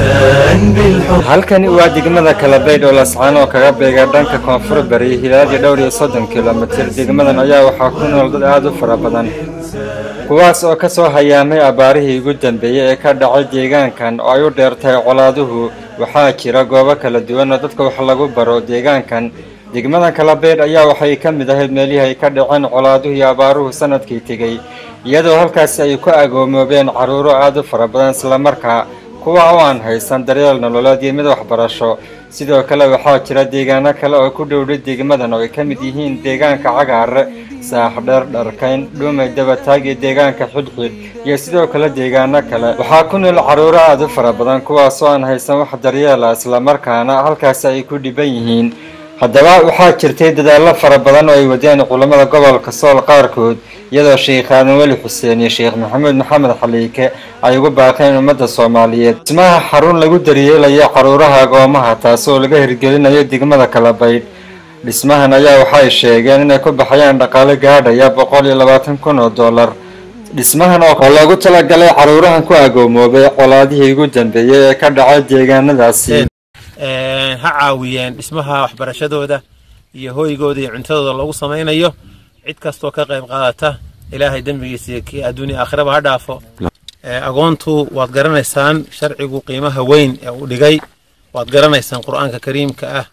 إنسان بالحب halkani waa degmada kalabaydh oo lascaan oo kaga beega dhanka koonfur bari hilaadii dhowr iyo soddon kilomitir degmadan ayaa waxaa ku nool dad aad u fara badan kuwaas oo ka soo hayaamay abaarihii ugu dambeeyey ee ka dhacay deegaankan oo ay u dheertahay colaaduhu waxaa jira goobo kala duwan oo dadka wax lagu baro deegaankan degmada kalabaydh ayaa waxay ka mid ahayd meelihii ay ka dhaceen colaaduhu iyo abaaruhu sanadkii tegey iyadoo halkaasi ay ku agoomoobeen carruuro aad u fara badan islamarkaa kuwa oo aan haysan daryeel nololeed iyo mid waxbarasho sidoo kale waxaa jira deegaano kale oo ku dhowdhay degmadan oo ay ka mid yihiin deegaanka cagaare saaxdheer dharkayn dhumay dabataag iyo deegaanka xidhxidh iyo sidoo kale deegaano kale waxaa ku nool carruuro aad u fara badan kuwaasoo aan haysan wax daryeela islamarkaana halkaasi ay ku dhiban yihiin haddaba waxaa jirtay dadaallo fara badan oo ay wadeen culammada gobolka sool qaarkood iyadoo sheekh aadan weli xuseen iyo sheekh maxamuud maxamed xaliike ay ugu baaqeen ummadda soomaaliyeed dhismaha xarun lagu daryeelayo caruuraha agoomaha taasoo laga hirgelinayo degmada kalabaydh dhismahan ayaa waxay sheegeen inay ku baxayaan dhaqaale gaadhaya boqol iyo labaatan kun oo dollar dhismahan oo loogu talagalay caruurahan ku agoomoobay colaadihii ugu dambeeyey ee ka dhacay deegaanadaasi ha caawiyeen dhismaha waxbarashadooda iyo hoygooda iyo cuntadooda loogu samaynayo cid kastoo ka qayb qaadata ilaahay dembigiisa iyo kii adduunya aakhiraba ha dhaafo agoontu waad garanaysaan sharcigu qiimaha weyn ee uu dhigay waad garanaysaan qur'aanka kariimka ah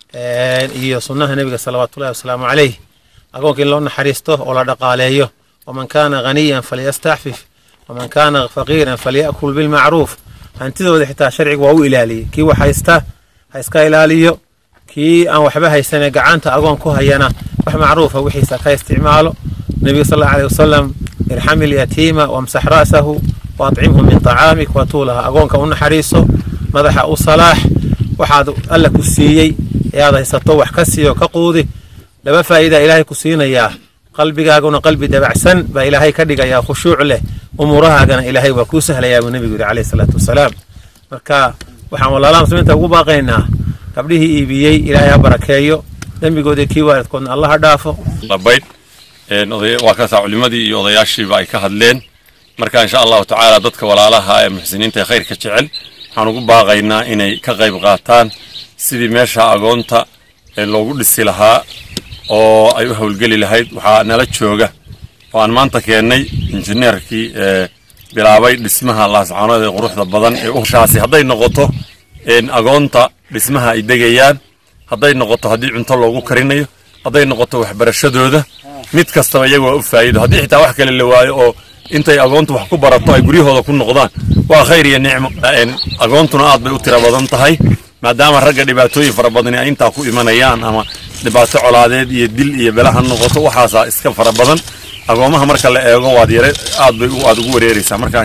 iyo sunnaha nebiga salawaatullahi wasalaamu calayh agoonka in loo naxariisto oo la dhaqaaleeyo waman kaana ghaniyan falyastaxfif waman kaana faqiiran falya'kul bilmacruuf hantidooda xitaa sharcigu waa u ilaaliyey kii wax haysta ha iska ilaaliyo kii aan waxba haysanee gacanta agoon ku hayana wax macruufa wixiisa ka isticmaalo nebiga sal allahu aleyh wasalam irxami lyatiima wamsax ra'sahu waatcimhu min tacaamik watuulaha agoonka u naxariiso madaxa u salaax waxaad alla ku siiyey ee aad haysato wax ka siiyo ka quudi laba faa'iidaa ilaahay ku siinayaa qalbigaaguna qalbi dabacsan baa ilaahay ka dhigayaa khushuuc leh umuurahaagana ilaahay waa kuu sahlayaa buu nebigu yidhi caleyhi salaatu wasalaam marka waxaan walaalaha muslimiinta ugu baaqaynaa gabdhihii iibiyey ilaahay ha barakeeyo dembigoodii kii waalidkoodna allah ha dhaafo labaydh waa kasaa culimmadii iyo odayaashiiba ay ka hadleen marka insha allahu tacaala dadka walaalaha ee muxsiniinta ee khayrka jecel waxaan ugu baaqaynaa inay ka qayb qaataan sidii meesha agoonta loogu dhisi lahaa oo ay u howlgeli lahayd waxaa nala jooga oo aan maanta keennay injineerkii bilaabay dhismaha laascaanood ee quruxda badan ee ushaasi hadday noqoto agoonta dhismaha ay degayaan hadday noqoto haddii cunto loogu karinayo hadday noqoto waxbarashadooda mid kastaba iyaga waa u faa'iido haddii xitaa wax kale la waayo oo intay agoontu wax ku barato ay guryahooda ku noqdaan waa khayr iyo nicmo agoontuna aad bay u tiro badan tahay maadaama ragga dhibaatooyin fara badani ay intaa ku imanayaan ama dhibaato colaadeed iyo dil iyo belaha noqoto waxaasaa iska fara badan agoomaha marka la eego waad yare aad bay aad ugu wareereysaa markaa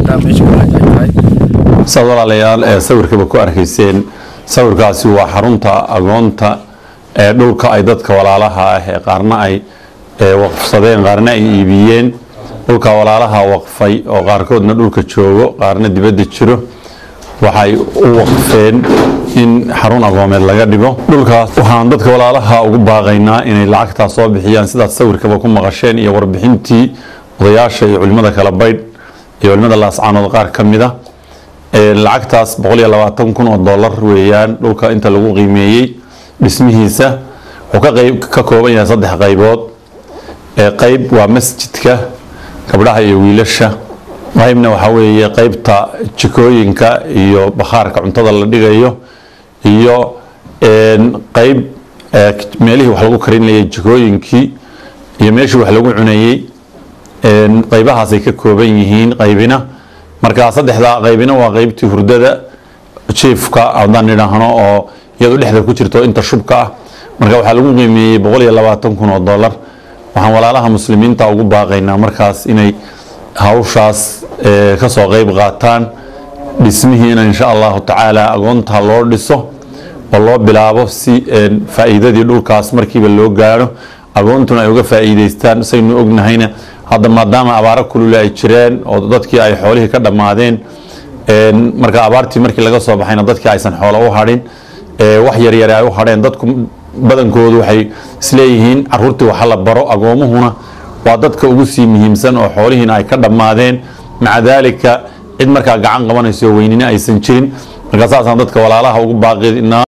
saad walaalayaal ee sawirkaba ku arkayseen sawirkaasi waa xarunta agoonta ee dhulka ay dadka walaalaha ah ee qaarna ay waqfsadeen qaarna ay iibiyeen dhulka walaalaha waqfay oo qaarkoodna dhulka joogo qaarna dibadda jiro waxay u waqfeen in xarun agoomeed laga dhigo dhulkaas waxaan dadka walaalaha ugu baaqaynaa inay lacagtaa soo bixiyaan sidaad sawirkaba ku maqasheen iyo warbixintii odayaasha iyo culimmada kala baydh iyo culimmada laascaanood qaar ka mid a lacagtaas boqol iyo labaatan kun oo dollar weeyaan dhulka inta lagu qiimeeyey dhismihiisa wuxuu ka qayb ka kooban yahay saddex qaybood qayb waa masjidka gabdhaha iyo wiilasha qaybna waxaa weeye qaybta jikooyinka iyo bakhaarka cuntada la dhigayo iyo qayb meelihii wax lagu karinayay jikooyinkii iyo meeshii wax lagu cunayey qaybahaasay ka kooban yihiin qaybina marka saddexdaa qaybina waa qaybtii hurdada jiifka haddaan idhaahno oo iyadu dhexda ku jirto inta shubka ah marka waxaa lagu qiimeeyey boqol iyo labaatan kun oo dollar waxaan walaalaha muslimiinta ugu baaqaynaa markaas inay hawshaas kasoo qayb qaataan dhismihiina insha allahu tacaala agoonta loo dhiso oo loo bilaabo si faa'iidadii dhulkaas markiiba loo gaadho agoontuna ay uga faa'iidaystaan saynu ognahayna hadda maadaama abaaro kulule ay jireen oo dadkii ay xoolihii ka dhammaadeen marka abaartii markii laga soo baxayna dadkii aysan xoolo u hadhin wax yaryare ay u hadheen dadku badankoodu waxay isleeyihiin caruurtii waxa la baro agoomuhuna waa dadka ugu sii muhiimsan oo xoolihiina ay ka dhammaadeen maca daalika cid markaa gacan qabanayso weynina aysan jirin marka saasaan dadka walaalaha ugu baaqinaa